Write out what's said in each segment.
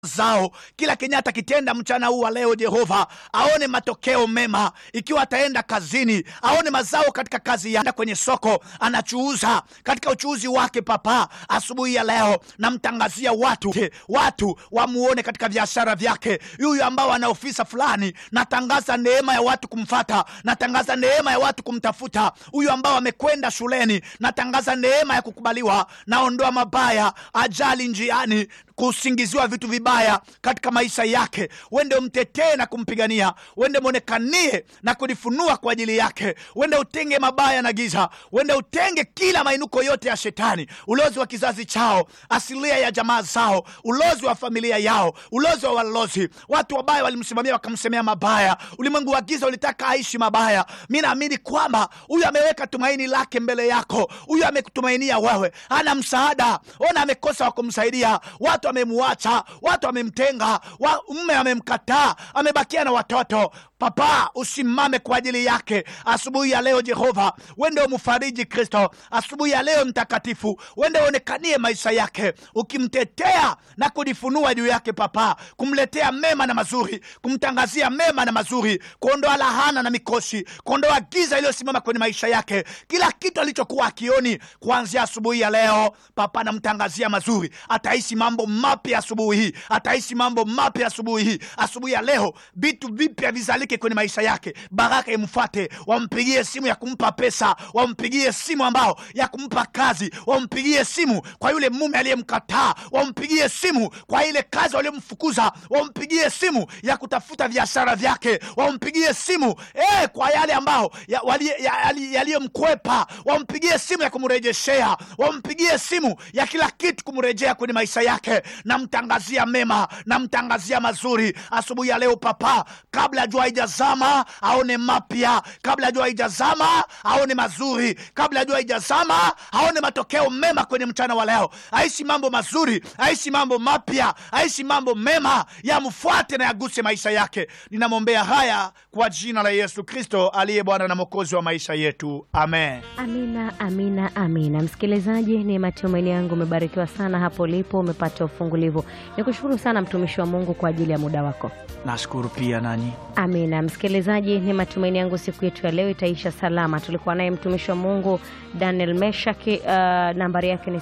zao kila kenye atakitenda mchana huu wa leo jehova aone matokeo mema ikiwa ataenda kazini aone mazao katika kazi ya kwenye soko anachuuza katika uchuuzi wake papa asubuhi ya leo namtangazia watu watu wamuone katika biashara vyake yuyu ambao ana ofisa fulani natangaza neema ya watu kumfata natangaza neema ya watu kumtafuta huyu ambao amekwenda shuleni natangaza neema ya kukubaliwa naondoa mabaya ajali njiani kusingiziwa vitu vibaya katika maisha yake wende umtetee na kumpigania wende mwonekanie na kulifunua kwa ajili yake wende utenge mabaya na giza wende utenge kila mainuko yote ya shetani ulozi wa kizazi chao asilia ya jamaa zao ulozi wa familia yao ulozi wa walozi watu wabaya walimsimamia wakamsemea mabaya ulimwengu wa giza ulitaka aishi mabaya mi naamini kwamba huyu ameweka tumaini lake mbele yako huyu amekutumainia wewe ana msaada ona amekosa wa kumsaidia watu wamemwacha watu wamemtenga wa, mme amemkataa amebakia na watoto papa usimame kwa ajili yake asubuhi ya leo jehova wende umfariji kristo asubuhi ya leo mtakatifu wende uonekanie maisha yake ukimtetea na kujifunua juu yake papa kumletea mema na mazuri kumtangazia mema na mazuri kuondoa lahana na mikosi kuondoa giza iliyosimama kwenye maisha yake kila kitu alichokuwa akioni kuanzia asubuhi ya leo papa namtangazia mazuri ataishi mambo mapya asubuhi hii ataishi mambo mapya asubuhi hii asubuhi ya leo vitu vipya vizalike kwenye maisha yake baraka imfuate wampigie simu ya kumpa pesa wampigie simu ambao ya kumpa kazi wampigie simu kwa yule mume aliyemkataa wampigie simu kwa ile kazi waliomfukuza wampigie simu ya kutafuta biashara vyake wampigie simu eh, kwa yale ambao yaliyomkwepa ya, ya, ya wampigie simu ya kumrejeshea wampigie simu ya kila kitu kumrejea kwenye maisha yake namtangazia mema namtangazia mazuri asubuhi ya leo papa kabla jua haijazama aone mapya kabla jua haijazama aone mazuri kabla jua haijazama aone matokeo mema kwenye mchana wa leo aishi mambo mazuri aishi mambo mapya aishi mambo mema yamfuate na yaguse maisha yake ninamwombea haya kwa jina la yesu kristo aliye bwana na mwokozi wa maisha yetu amen amina amina amina msikilizaji ni matumaini yangu umebarikiwa sana hapo ulipo umepata ufungulivu ni kushukuru sana mtumishi wa mungu kwa ajili ya muda wako nashukuru pia nanyi amina msikilizaji ni matumaini yangu siku yetu ya leo itaisha salama tulikuwa naye mtumishi wa mungu daniel meshaki uh, nambari yake ni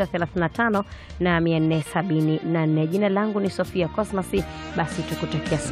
759 uh, na 474 jina langu ni sofia cosmasi basi tukutakia